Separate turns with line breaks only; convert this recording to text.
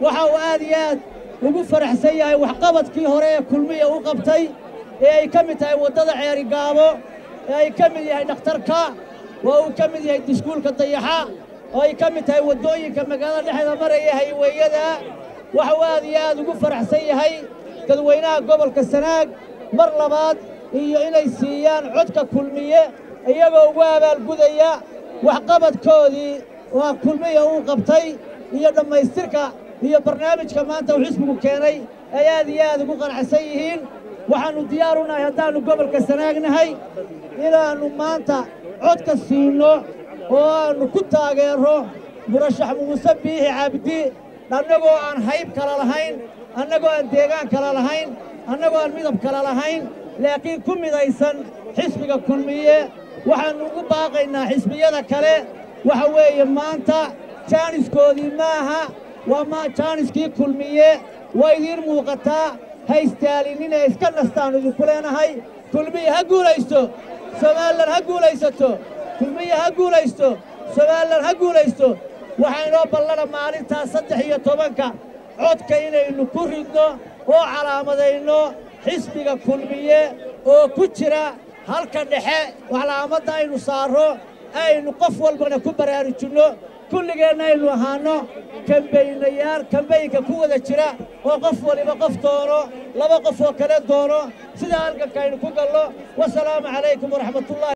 waxa uu aad iyo aad ugu faraxsan yahay waxqabadkii hore ee kulmiya u qabtay ee ay ka mid tahay waddada ceerigaabo ee ay ka mid yahay dhakhtarka oo uu ka mid yahay diskuulka dayaxa oo ay ka mid tahay waddooyinka magaalada dhexda maraya hayweeyada waxa uu aad iyo aad ugu faraxsan yahay dadweynaha gobolka sanaag mar labaad iyo inay siiyaan codka kulmiye iyagoo ugu abaalgudaya waxqabadkoodii waa kulmiya uu qabtay iyo dhammaystirka iyo barnaamijka maanta uu xisbigu keenay ay aad iyo aad ugu qanacsan yihiin waxaannu diyaar u nahay haddaannu gobolka sanaagnahay inaannu maanta codka siinno oo aannu ku taageerro murashax muuse biixi cabdi annagoo aan hayb kala lahayn annagoo aan deegaan kala lahayn annagoo aan midab kala lahayn laakiin ku midaysan xisbiga kulmiye waxaannu ugu baaqaynaa xisbiyada kale waxa weeye maanta jaaniskoodii maaha waa ma jaaniskii kulmiye waa idiin muuqataa ha istaalinina iska nastaannu idinku leenahay kulmiye ha guulaysto somalilan ha guulaysato kulmiye ha guulaysto somalilan ha guulaysto waxaa inoo ballana maalintaa saddex iyo tobanka codka inaynu ku ridno oo calaamadayno xisbiga kulmiye oo ku jira halka dhexe calaamadda aynu saarro aynu qof walbana ku baraarujinno kulligeenna aynu ahaanno kambaynayaal kambaynka ku wada jira oo qof waliba qof doono laba qof oo kale doono sidaa halganka aynu ku gallo wasalaamu calaykum waraxmatullahi